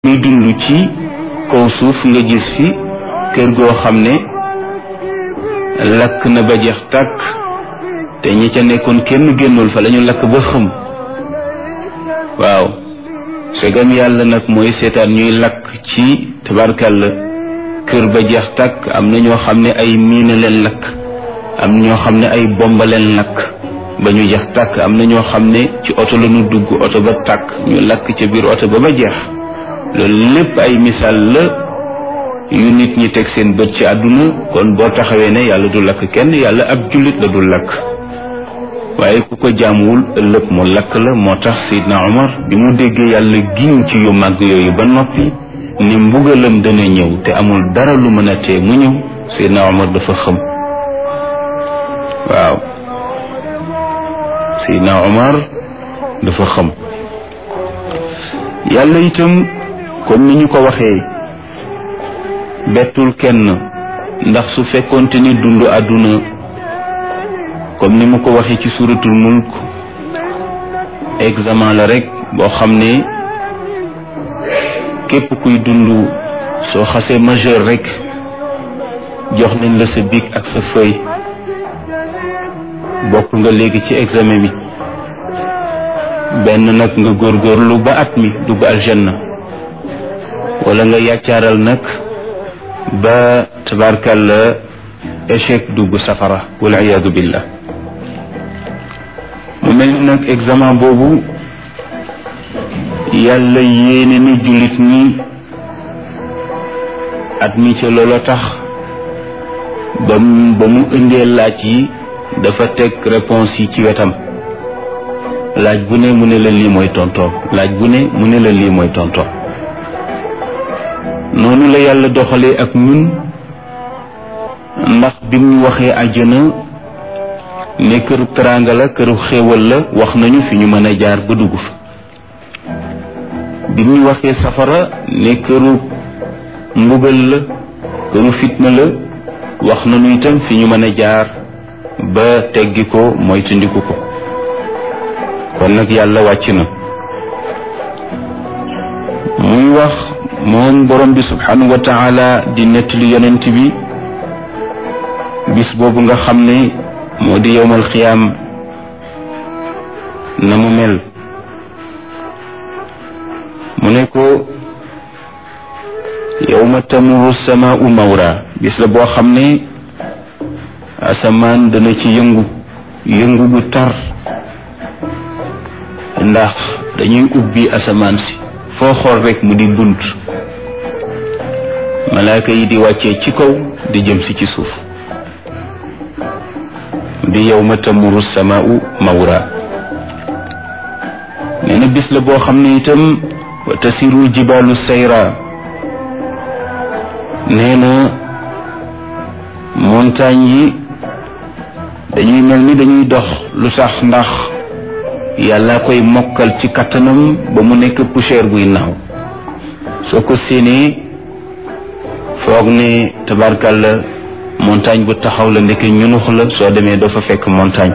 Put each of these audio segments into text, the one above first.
muy dund ci kaw suuf nga gis fi kër goo xam ne lakk na ba jeex tàkk te ñi ca nekkoon kenn génnul fa lañu lakk ba xëm waaw segam yàlla nag mooy seetaan ñuy lakk ci tabarkàlla kër ba jeex tàkk am na ñoo xam ne ay miina leen lakk am ñoo xam ne ay bomba leen lakk ba ñu jeex tàkk am na ñoo xam ne ci oto la ñu dugg oto ba tàkk ñu lakk ca biir oto ba ba jeex loolu lépp ay misaal la yu nit ñi teg seen bët ci àdduna kon boo taxawee ne yàlla du lakk kenn yàlla ab jullit la du lakk waaye ku ko jaamuwul ëllëg mu lakk la moo tax Seydina Omar bi mu déggee yàlla giñ ci yu màgg yooyu ba noppi ni mbugalam dana ñëw te amul dara lu mën a tee mu ñëw Seydina Omar dafa xëm waaw Seydina Omar dafa xëm yàlla itam comme ni ñu ko waxee bettul kenn ndax su fekkonte ni dund àdduna comme ni mu ko waxee ci suratul mulk examen la rek boo xam ne képp kuy dund soo xasee majeur rek jox nañ la sa bic ak sa feuille bokk nga léegi ci examen bi benn nag nga góorgóorlu ba at mi dugg aljanna wala nga yàccaaral nag ba tabarkalla échec dugg safara wal iyaadu billah mu mel ni nag examen boobu yàlla yéene ni jullit ñi at mi ca loola tax ba mu ba mu indee laaj yi dafa teg réponse yi ci wetam laaj bu ne mu ne la lii mooy tontoom laaj bu ne mu ne la lii mooy tontoom noonu la yàlla doxalee ak ñun ndax bi mu waxee àjjana ne këru teraanga la këru xéewal la wax nañu fi ñu mën a jaar ba dugg fa bi mu waxee safara ne këru mbugal la këru fitna la wax nañu itam fi ñu mën a jaar ba teggi ko moytandiku ko kon nag yàlla wàcc na muy wax moom borom bi subhanahu wa taala di nettali yonent bi bis boobu nga xam ne moo di yowmal xiyaam na mu mel mu ne ko yowma tamuru samaau mawra bis la boo xam ne asamaan dana ci yëngu yëngu bu tar ndax dañuy ubbi asamaan si foo xool rek mu di bunt malaaka yi di wàccee ci kaw di jëm si ci suuf di yawma tamuru samaau mawra nee na bis la boo xam ne itam wa tasiru jibaalu sayra nee na montagne yi dañuy mel ni dañuy dox lu tax ndax yàlla koy mokkal ci kattanam ba mu nekk poussière buy naaw soo ko séenee foog ne tabarkalla montagne bu taxaw la ndeke ñunux la soo demee doo fa fekk montagne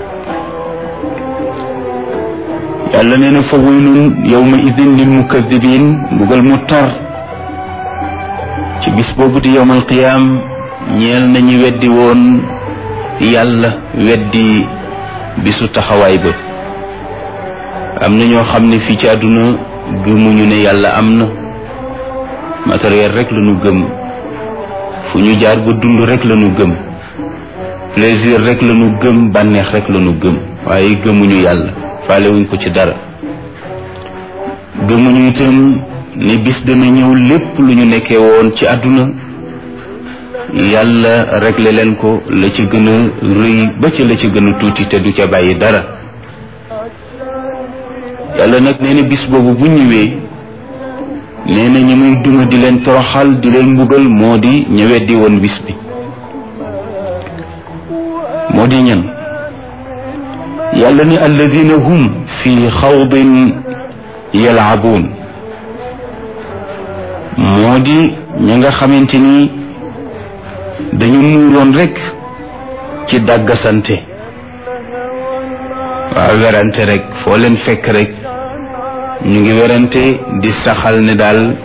yàlla nee na fa waylun yawma idin lil mukadibin mbugal mu tar ci bis boobu di yawmal qiyaam ñeel nañu weddi woon yàlla weddi bisu taxawaay ba am na ñoo xam ne fii ci àdduna gëmuñu ne yàlla am na matériel rek la ñu gëm fu ñu jaar ba dund rek la ñu gëm plaisir rek la ñu gëm bànneex rek la ñu gëm waaye gëmuñu yàlla faalewuñ ko ci dara gëmuñu itam ne bis dana ñëw lépp lu ñu nekkee woon ci àdduna yàlla réglé leen ko la ci gën a rëy ba ci la ci gën a tuuti te du ca bàyyi dara yàlla nag nee na bis boobu bu ñëwee nee na ñi muy duma di leen toroxal di leen mbugal moo di ñëwet di woon bis bi moo di ñan yàlla ni alladina hum fi xawdin yalaabuun moo di ña nga xamante ni dañu muuroon rekk ci dàggasante waaw werante rek foo leen fekk rek ñu ngi werante di saxal ne daal